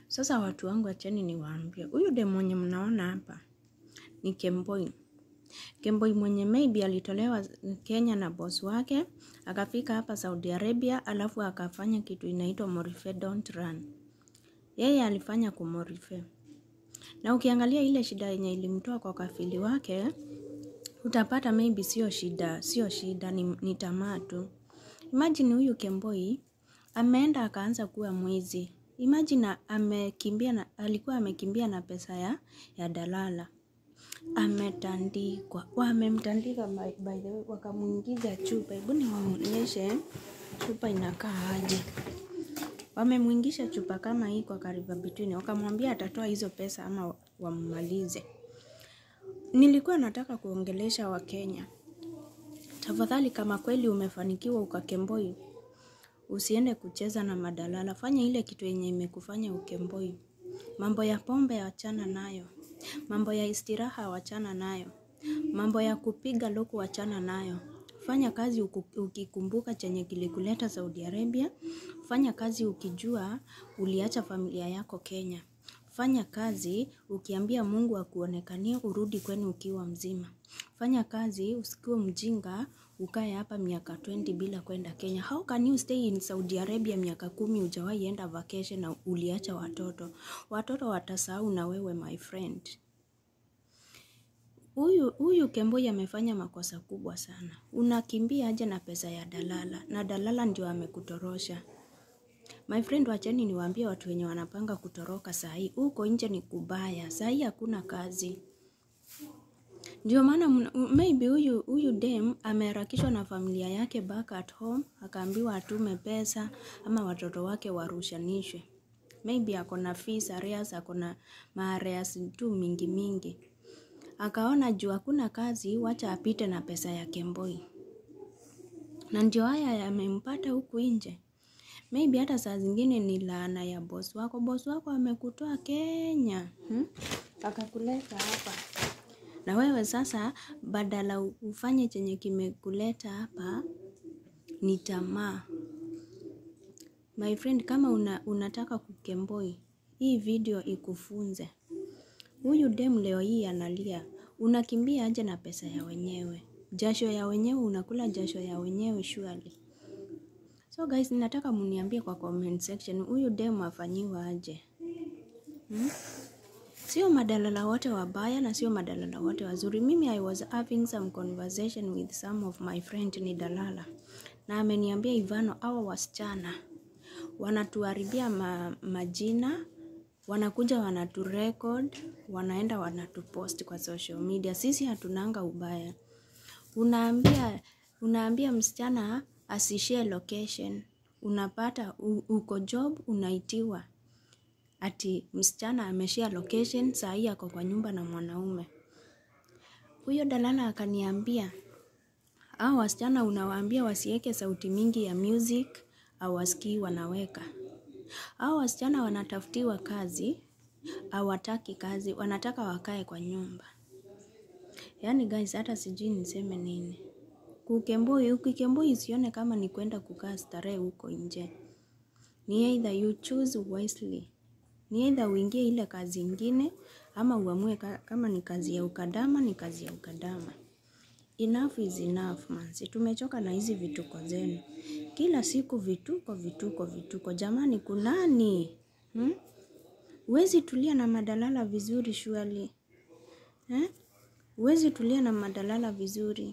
Sasa watu wangu, acheni niwaambie, huyu dem mwenye mnaona hapa ni Kemboi. Kemboi mwenye maybe alitolewa Kenya na boss wake akafika hapa Saudi Arabia, alafu akafanya kitu inaitwa Morife don't run. Yeye alifanya kumorife, na ukiangalia ile shida yenye ilimtoa kwa kafili wake utapata maybe sio shida, sio shida, ni, ni tamaa tu. Imagine huyu Kemboi ameenda akaanza kuwa mwizi. Imagine amekimbia na, alikuwa amekimbia na pesa ya, ya dalala ametandikwa, wamemtandika by by the way, wakamuingiza chupa. Hebu niwaonyeshe chupa inakaa aje. Wamemwingisha chupa kama hii kwa kariba between, wakamwambia atatoa hizo pesa ama wammalize. Nilikuwa nataka kuongelesha Wakenya, tafadhali, kama kweli umefanikiwa ukakemboi, usiende kucheza na madalala. Fanya ile kitu yenye imekufanya ukemboi. Mambo ya pombe wachana nayo, mambo ya istiraha wachana nayo, mambo ya kupiga luku wachana nayo. Fanya kazi uku- ukikumbuka chenye kilikuleta Saudi Arabia. Fanya kazi ukijua uliacha familia yako Kenya. Fanya kazi ukiambia Mungu akuonekanie urudi kwenu ukiwa mzima. Fanya kazi usikuwe mjinga ukae hapa miaka 20 bila kwenda Kenya. How can you stay in Saudi Arabia miaka kumi hujawahi enda vacation na uliacha watoto? Watoto watasahau na wewe my friend. Huyu huyu Kemboi amefanya makosa kubwa sana. Unakimbia aje na pesa ya dalala na dalala ndio amekutorosha. My friend, wacheni niwaambie watu wenye wanapanga kutoroka saa hii, huko nje ni kubaya. Saa hii hakuna kazi. Ndio maana mna- maybe huyu huyu dem ameharakishwa na familia yake back at home, akaambiwa atume pesa ama watoto wake warushanishwe. Maybe ako na fees arrears, ako na maareas tu mingi mingi. Akaona juu hakuna kazi, wacha apite na pesa ya Kemboi, na ndio haya yamempata huku nje. Maybe hata saa zingine ni laana ya boss wako. Boss wako amekutoa Kenya hmm? akakuleta hapa na wewe sasa, badala ufanye chenye kimekuleta hapa, ni tamaa. My friend, kama una, unataka kukemboi, hii video ikufunze. Huyu dem leo hii analia, unakimbia aje na pesa ya wenyewe? Jasho ya wenyewe, unakula jasho ya wenyewe surely. So guys, ninataka muniambie kwa comment section, huyu dem afanyiwa aje hmm? Sio madalala wote wabaya na sio madalala wote wazuri. Mimi I was having some conversation with some of my friend ni dalala, na ameniambia Ivano, hawa wasichana wanatuharibia ma, majina, wanakuja wanaturecord, wanaenda wanatupost kwa social media. Sisi hatunanga ubaya. Unaambia unaambia msichana asishare location, unapata u, uko job unaitiwa ati msichana ameshare location, saa hii ako kwa nyumba na mwanaume. Huyo dalala akaniambia, hao wasichana unawaambia wasiweke sauti mingi ya music, hawasikii wanaweka. Hao wasichana wanatafutiwa kazi, hawataki kazi, wanataka wakae kwa nyumba. Yaani guys, hata sijui niseme nini. Kukemboi, ukikemboi usione kama ni kwenda kukaa starehe huko nje. Ni either you choose wisely. Ni either uingie ile kazi ingine ama uamue ka, kama ni kazi ya ukadama ni kazi ya ukadama. Enough is enough manzi. Tumechoka na hizi vituko zenu. Kila siku vituko vituko vituko. Jamani kunani? Hmm? Huwezi tulia na madalala vizuri surely. Eh? Huwezi tulia na madalala vizuri.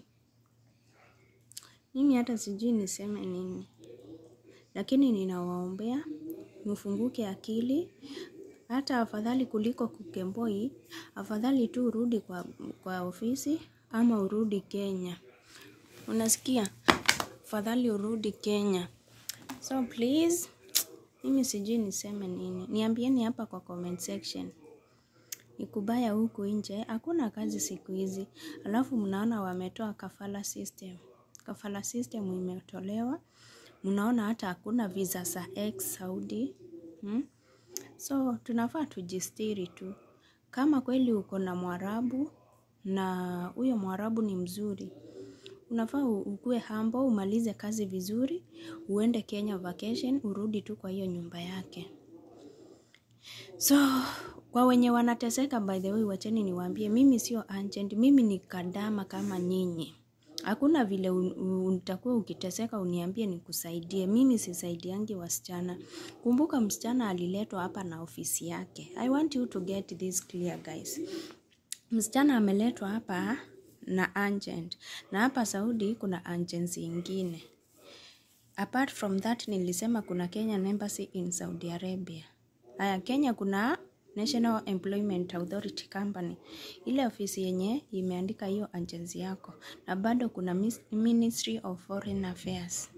Mimi hata sijui niseme nini. Lakini ninawaombea mfunguke akili, hata afadhali kuliko kukemboi, afadhali tu urudi kwa, kwa ofisi ama urudi Kenya. Unasikia? Afadhali urudi Kenya. So please, mimi sijui niseme nini. Niambieni hapa kwa comment section. Ni kubaya huku nje, hakuna kazi siku hizi. Alafu mnaona wametoa kafala system. Kafala system imetolewa. Mnaona hata hakuna visa za ex Saudi. Hmm? So tunafaa tujistiri tu. Kama kweli uko na Mwarabu na huyo Mwarabu ni mzuri, unafaa u- ukue humble, umalize kazi vizuri, uende Kenya vacation, urudi tu kwa hiyo nyumba yake. So kwa wenye wanateseka, by the way, wacheni niwaambie, mimi sio agent, mimi ni kadama kama nyinyi. Hakuna vile utakuwa ukiteseka uniambie nikusaidie. Mimi sisaidiangi wasichana. Kumbuka msichana aliletwa hapa na ofisi yake. I want you to get this clear guys. Msichana ameletwa hapa na agent. Na hapa Saudi kuna agents ingine. Apart from that nilisema kuna Kenyan Embassy in Saudi Arabia. Haya, Kenya kuna National Employment Authority Company, ile ofisi yenye imeandika hiyo agency yako, na bado kuna Ministry of Foreign Affairs.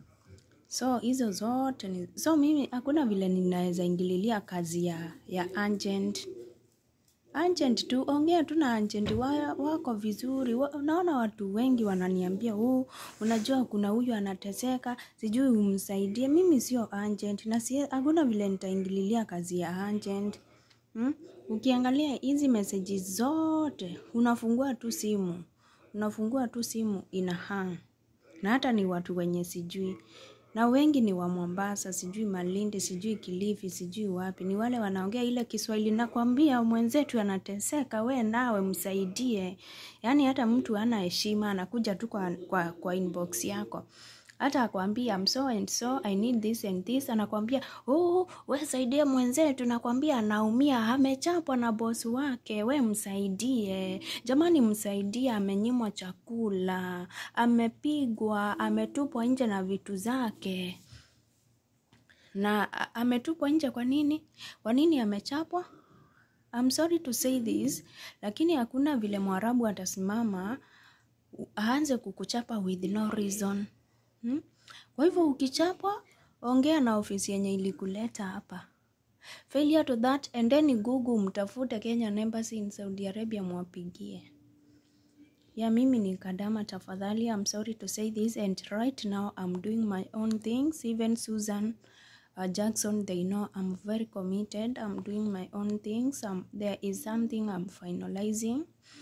So hizo zote ni so, mimi hakuna vile ninaweza ingililia kazi ya, ya agent. Agent tu ongea tu na agent wa, wako vizuri. Unaona watu wengi wananiambia huu, unajua kuna huyu anateseka, sijui umsaidie. Mimi sio agent na si hakuna vile nitaingililia kazi ya agent. Hmm? Ukiangalia hizi messages zote, unafungua tu simu, unafungua tu simu ina hang. Na hata ni watu wenye sijui. Na wengi ni wa Mombasa, sijui Malindi, sijui Kilifi, sijui wapi. Ni wale wanaongea ile Kiswahili nakwambia mwenzetu anateseka, we nawe msaidie. Yaani hata mtu hana heshima, anakuja tu kwa, kwa, kwa inbox yako. Hata akwambia I'm so and so, I need this and this. Anakwambia, oh, we saidia mwenzetu. Nakwambia anaumia, amechapwa na bosi wake, we msaidie. Jamani msaidie, amenyimwa chakula, amepigwa, ametupwa nje na vitu zake. Na ametupwa nje kwa nini? Kwa nini amechapwa? I'm sorry to say this, lakini hakuna vile Mwarabu atasimama aanze kukuchapa with no reason. Hmm? Kwa hivyo ukichapwa, ongea na ofisi yenye ilikuleta hapa. Failure to that, endeni Google mtafute Kenyan Embassy in Saudi Arabia mwapigie. Ya mimi ni Kadama tafadhali, I'm sorry to say this and right now I'm doing my own things. Even Susan uh, Jackson, they know I'm very committed. I'm doing my own things. Um, there is something I'm finalizing.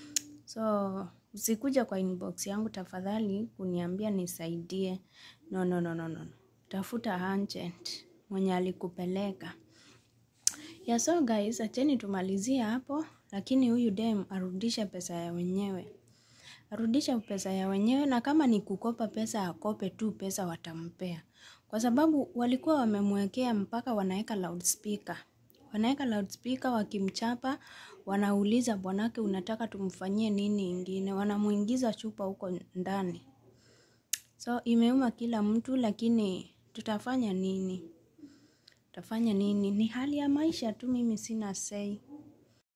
So usikuja kwa inbox yangu tafadhali kuniambia nisaidie. No, no, no, no, no. Tafuta agent mwenye alikupeleka. Yeah, so guys, acheni tumalizie hapo, lakini huyu dem arudishe pesa ya wenyewe, arudishe pesa ya wenyewe, na kama ni kukopa pesa akope tu pesa watampea, kwa sababu walikuwa wamemwekea mpaka wanaweka loudspeaker, wanaweka loudspeaker, wakimchapa wanauliza bwanake, unataka tumfanyie nini ingine, wanamuingiza chupa huko ndani. So imeuma kila mtu, lakini tutafanya nini? Tutafanya nini? Ni hali ya maisha tu, mimi sina sei.